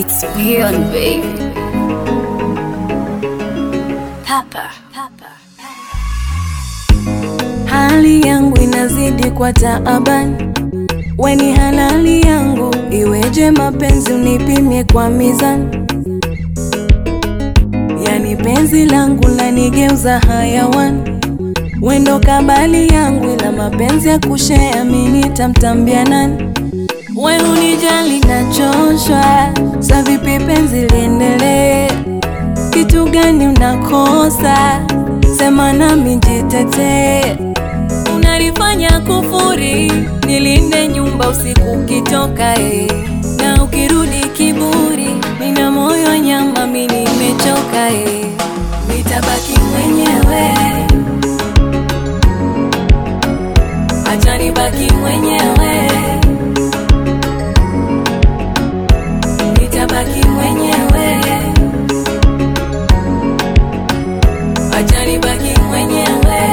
It's beyond baby. Papa. Papa. Hali yangu inazidi kwa taabani, weni halali yangu, iweje mapenzi unipimie kwa mizani? Yani penzi langu lanigeuza hayawani, wendo kabali yangu, ila mapenzi ya kushea mimi tamtambia nani? We unijali nachoshwa, sa vipi penzi liendelee? Kitu gani unakosa? Sema nami jitetee. Unalifanya kufuri, nilinde nyumba usiku ukitoka eh. Na ukirudi kiburi, nina moyo nyama, mi nimechoka eh. Nitabaki mwenyewe, acha nibaki mwenyewe, nitabaki mwenyewe, acha nibaki mwenyewe.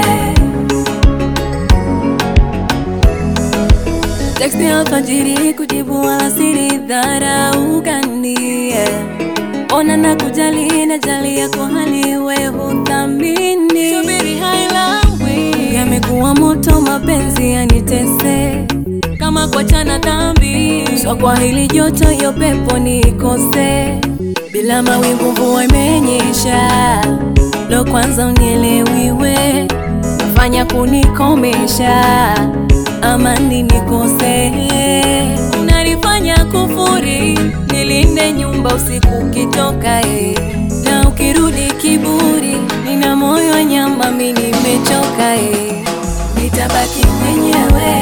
Teksti alfajiri kujibu wala siri dharau gani yeah. Ona na kujali na jali yako hali we huthamini Subiri hailawi Yamekuwa moto mapenzi yanitese Kama kuachana dhambi So kwa hili joto yo pepo nikose Bila mawingu mvua imenyesha Lo kwanza unielewiwe Nafanya kunikomesha amani nikose, unalifanya kufuri, nilinde nyumba usiku ukitoka eh. na ukirudi kiburi, nina moyo nyama, mi nimechoka eh. nitabaki mwenyewe,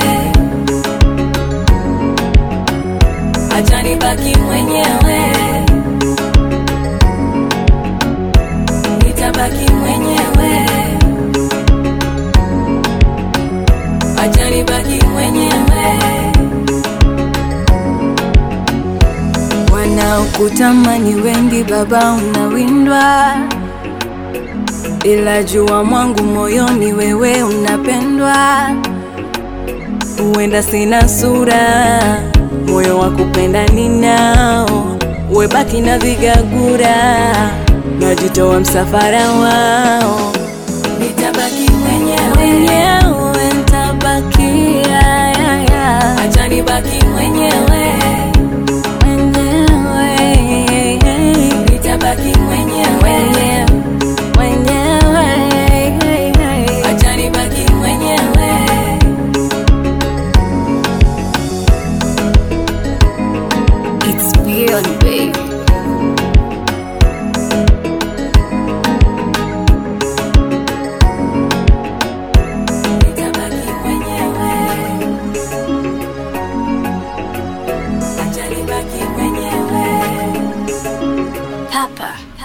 acha nibaki mwenyewe, nitabaki mwenyewe acha nibaki mwenyewe. Wanaokutamani wengi, baba, unawindwa, ila jua mwangu moyoni, wewe unapendwa. Huenda sina sura, moyo wa kupenda ninao, webaki na vigagura, najitoa msafara wao nitabaki mwenyewe mwenyewe, nitabakia ya, ya. acha nibaki mwenyewe mwenyewe, nitabaki mwenyewe mwenyewe, acha nibaki mwenyewe. It's beyond baby. Nitabaki mwenyewe, acha nibaki mwenyewe. Papa.